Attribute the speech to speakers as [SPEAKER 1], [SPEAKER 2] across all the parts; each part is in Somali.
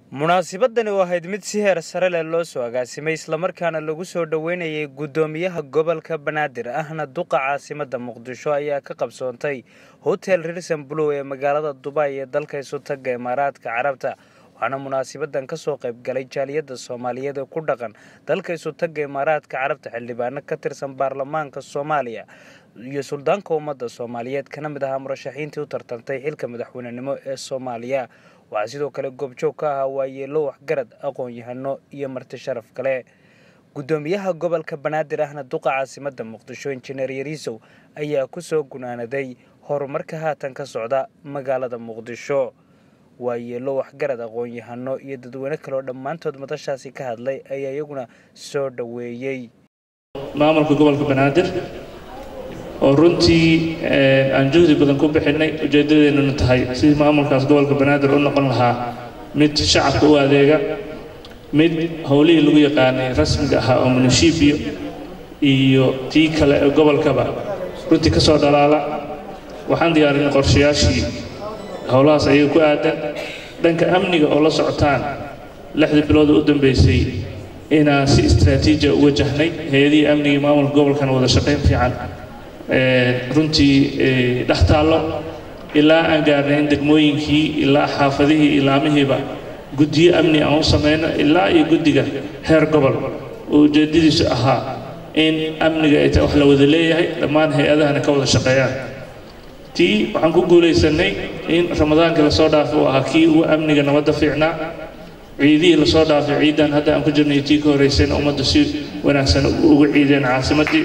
[SPEAKER 1] munaasabadani oo ahayd mid si heer sare leh loo soo agaasimay islamarkaana lagu soo dhoweynayay guddoomiyaha gobolka banaadir ahna duqa caasimada muqdisho ayaa ka qabsoontay hotel rirson blow ee magaalada dubai ee dalka isutaga imaaraadka carabta waxaana munaasabadan kasoo qayb galay jaaliyada soomaaliyeed ee ku dhaqan dalka isutaga imaaraadka carabta xildhibaano ka tirsan baarlamaanka soomaaliya iyo suldaanka ummadda soomaaliyeed kana mid ahaa murashaxiintii u tartantay xilka madaxweynenimo ee soomaaliya waxaa sidoo kale goobjoog ka ahaa waayeelo waxgarad aqoon-yahano iyo marti sharaf kale guddoomiyaha gobolka banaadir ahna duqa caasimada muqdisho injineer yariisow ayaa kusoo gunaanaday horumarka haatan ka socda magaalada muqdisho waayeelo waxgarad aqoon-yahano iyo dadweyne kaleoo dhammaantood madashaasi ka hadlay ayaa iyaguna soo dhoweeyey
[SPEAKER 2] maamulka gobolka banaadir oo runtii aan juhdi badan ku bixinay ujeedadeennuna tahay sidii maamulkaas gobolka banaadir u noqon lahaa mid shacabka u adeega mid howlihii lagu yaqaanay rasmiga ahaa oo munushiibiyo iyo tii kale ee gobolkaba runtii ka soo dhalaala waxaan diyaarinay qorshayaashii howlahaas ayaga ku aadan dhanka amniga oo la socotaan lixdii bilood u dambeysay inaan si istraatiijiya u wajahnay hay-adihii amnigii maamulka gobolkana wada shaqayn fiican runtii dhex taallo ilaa aan gaarnay in degmooyinkii ilaa xaafadihii ilaamihiiba guddiyo amni aan u samayno ilaa iyo guddiga heer gobol oo ujeedadiisu ahaa in amniga ay tahay wax la wada leeyahay dhammaan hay-adahana ka wada shaqeeyaan tii waxaan ku guulaysanay in ramadaankii lasoo dhaafay uu ahaa kii ugu amniga nabadda fiicnaa ciidihii lasoo dhaafay ciidan hadda aan ku jirnay tii ka horraysayna ummaddu si wanaagsan ugu ciideen caasimaddii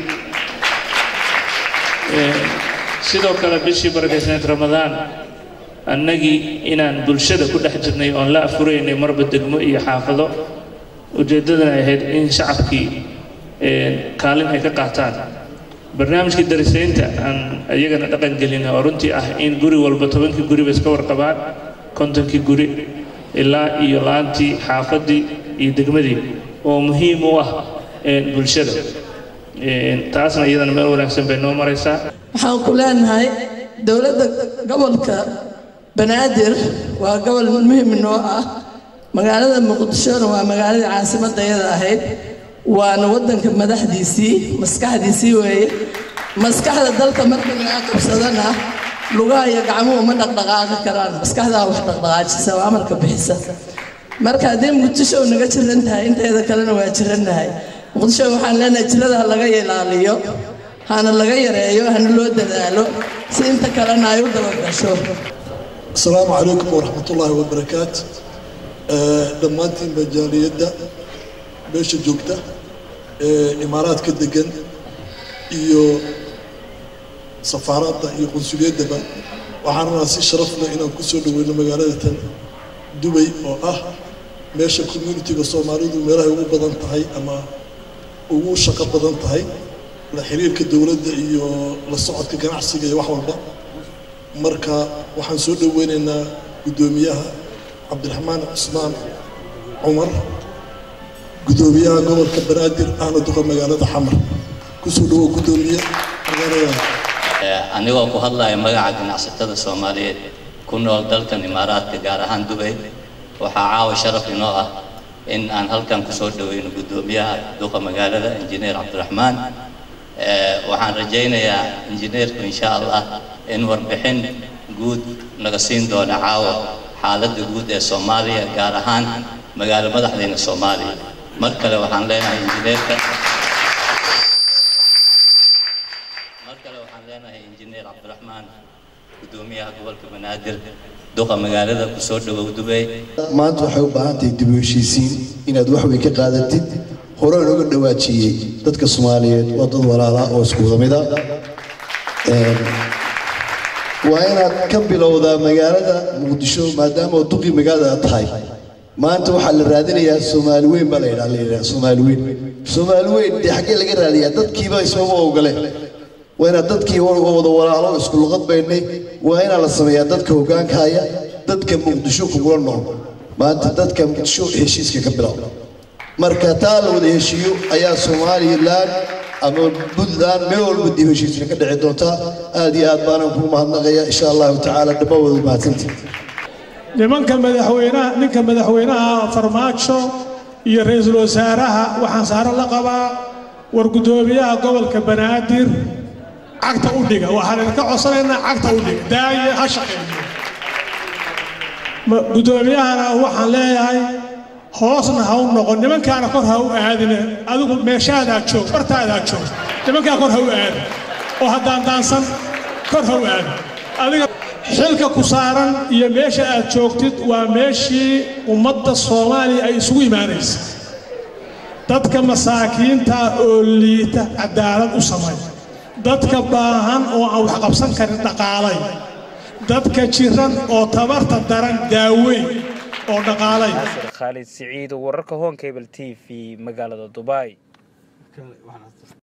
[SPEAKER 2] sidoo kale bishii barakaysaneed ramadaan annagii inaan bulshada ku dhex jirnay oon la afuraynay marba degmo iyo xaafado ujeeddadana ahayd in shacabkii kaalin ay ka qaataan barnaamijkii darisaynta aan iyagana dhaqan gelin oo runtii ah in guri walba tobankii guriba iska warqabaan kontonkii guri ilaa iyo la-aantii xaafaddii iyo degmadii oo muhiim u ah bulshada taasna iyadana meel wanaagsan bay noo maraysaa
[SPEAKER 3] waxaan ku leenahay dowladda gobolka banaadir waa gobol muhim noo ah magaalada muqdishona waa magaaladii caasimadda iyada ahayd waana waddanka madaxdiisii maskaxdiisii weeye maskaxda dalka marka laga qabsadana lugaha iyo gacmuhu ma dhaqdhaqaaqi karaan maskaxdaa wax dhaqdhaqaajisa oo amarka bixisa marka haddii muqdisho naga jiran tahay inteeda kalena waa jirannahay muqdisho waxaan leenahay jirada ha laga ilaaliyo hana laga yareeyo hana loo dadaalo si inta kalena ay u dabagasho
[SPEAKER 4] asalaamu calaykum waraxmatullaahi wabarakaatu dhammaantiin majaaliyadda meesha joogta ee imaaraadka degan iyo safaaradda iyo qunsuliyaddaba waxaan rabaa si sharaf leh inaan ku soo dhoweyno magaalada tan dubay oo ah meesha communitiga soomaalidu meelahay ugu badan tahay ama ugu shaqo badan tahay la xiriirka dowladda iyo la socodka ganacsiga iyo wax walba marka waxaan soo dhoweynaynaa guddoomiyaha cabdiraxmaan cusmaan cumar guddoomiyaha gobolka banaadir ahna duqa magaalada xamar kusoo dhawow guddoomiye magaalada
[SPEAKER 5] anigoo ku hadlaya magaca ganacsatada soomaaliyeed ku nool dalkan imaaraadka gaar ahaan dubay waxaa caawa sharaf inoo ah in aan halkan kusoo dhoweyno guddoomiyaha duqa magaalada injineer cabdiraxmaan waxaan rajaynayaa injineerku insha allah in warbixin guud naga siin doona caawa xaaladda guud ee soomaaliya gaar ahaan magaalo madaxdeena soomaaliya mar kale waxaan leenahay injineerka mar kale waxaan leenahay injineer cabdiraxmaan guddoomiyaha gobolka banaadir duqa magaalada kusoo dhawow dubey
[SPEAKER 6] maanta waxay u baahan tahay dib u heshiisiin inaad wax weyn ka qaadatid hore looga dhawaajiyey dadka soomaaliyeed waa dad walaala oo isku wada mida waa inaad ka bilowdaa magaalada muqdisho maadaama oo duqii magaalada tahay maanta waxaa la raadinayaa soomaali weyn baa la yidhaha la yidhaha soomaali weyn soomaali weyn dee xaggee laga raadiyaa dadkiiba ismama ogole waa inaad dadkii wada walaalo isku luqad baynay waa inaa la sameeyaa dadka hoggaanka haya dadka muqdisho kugula nool maanta dadka muqdisho heshiiska ka bilow marka taa la wada heshiiyo ayaa somalilan ama puntland meel walba dib heshiisna ka dhici doontaa aad iyo aad baanaan kuu mahadnaqaya insha allahu tacaala dhamma wada mahadsantii
[SPEAKER 7] nimanka madaxweynaha ninka madaxweynaha farmaajo iyo ra-iisul wasaaraha waxaan saaro la qabaa war guddoomiyaha gobolka banaadir cagta u dhiga waxaan idinka codsanaynaa cagta u dhiga daaye ha shaqeeyo guddoomiyahana waxaan leeyahay hoosna ha u noqon nimankaana kor ha u aadine adigu meeshaadaa joog bartaadaa joog nimankaa kor ha u aadin oo haddaan daansan kor ha u aadin adiga xilka ku saaran iyo meesha aad joogtid waa meeshii ummadda soomaaliya ay isugu imaanaysa dadka masaakiinta oo liita cadaalad u samay dadka baahan oo aan wax qabsan karin dhaqaalay dadka jiran oo tabarta daran daaweyn oo dhaqaalay
[SPEAKER 1] naasir khaalid siciid wararka honkable t v magaalada dubai